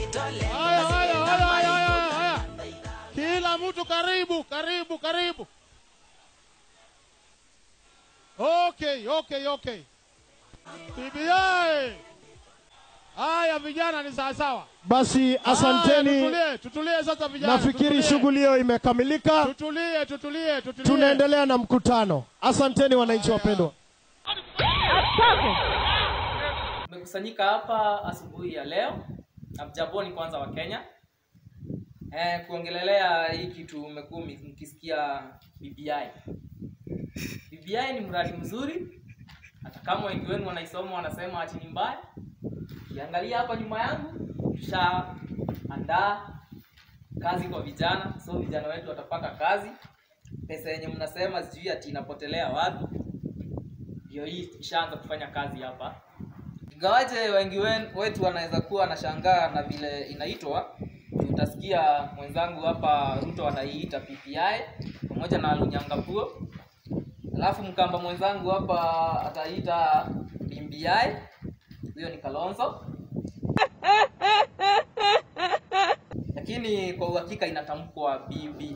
Haya, haya, haya, haya, haya, haya. Kila mtu karibu, karibu, karibu. Okay, okay, okay. BBI. Haya vijana ni sawa sawa. Basi Haya, asanteni, tutulie, tutulie sasa vijana. nafikiri tutulie. shughuli hiyo imekamilika. Tutulie, tutulie, tutulie. Tunaendelea na mkutano. Asanteni wananchi wapendwa. Tumekusanyika hapa asubuhi ya leo, amjamboni kwanza wa Kenya eh, kuongelelea hii kitu mmekuwa mkisikia BBI. BBI ni mradi mzuri, hata kama wengi wenu wanaisoma wanasema ati ni mbaya. Ukiangalia hapa nyuma yangu, tushaandaa kazi kwa vijana, so vijana wetu watapata kazi. Pesa yenye mnasema sijui ati inapotelea wapi, ndio hii ishaanza kufanya kazi hapa ingawaje wengi wen- wetu wanaweza kuwa wanashangaa na vile inaitwa utasikia mwenzangu hapa ruto anaiita ppi pamoja na lunyangapuo alafu mkamba mwenzangu hapa ataiita bimbi huyo ni kalonzo lakini kwa uhakika inatamkwa bbi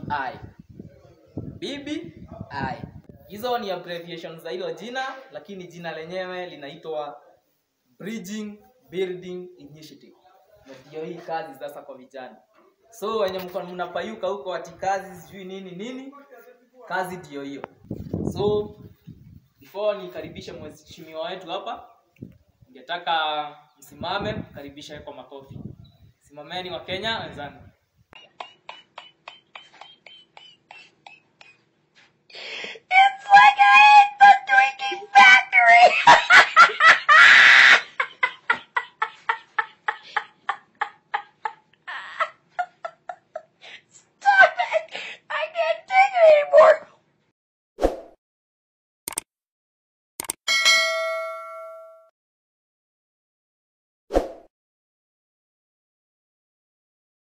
bbi hizo ni abbreviation za hilo jina lakini jina lenyewe linaitwa bridging building initiative na ndio hii kazi sasa kwa vijana so wenye mko mnapayuka huko ati kazi sijui nini nini kazi ndio hiyo so before nikaribishe mheshimiwa wetu hapa ningetaka msimame mkaribishe kwa makofi simameni wa kenya wenzangu It's like I hit the drinking factory.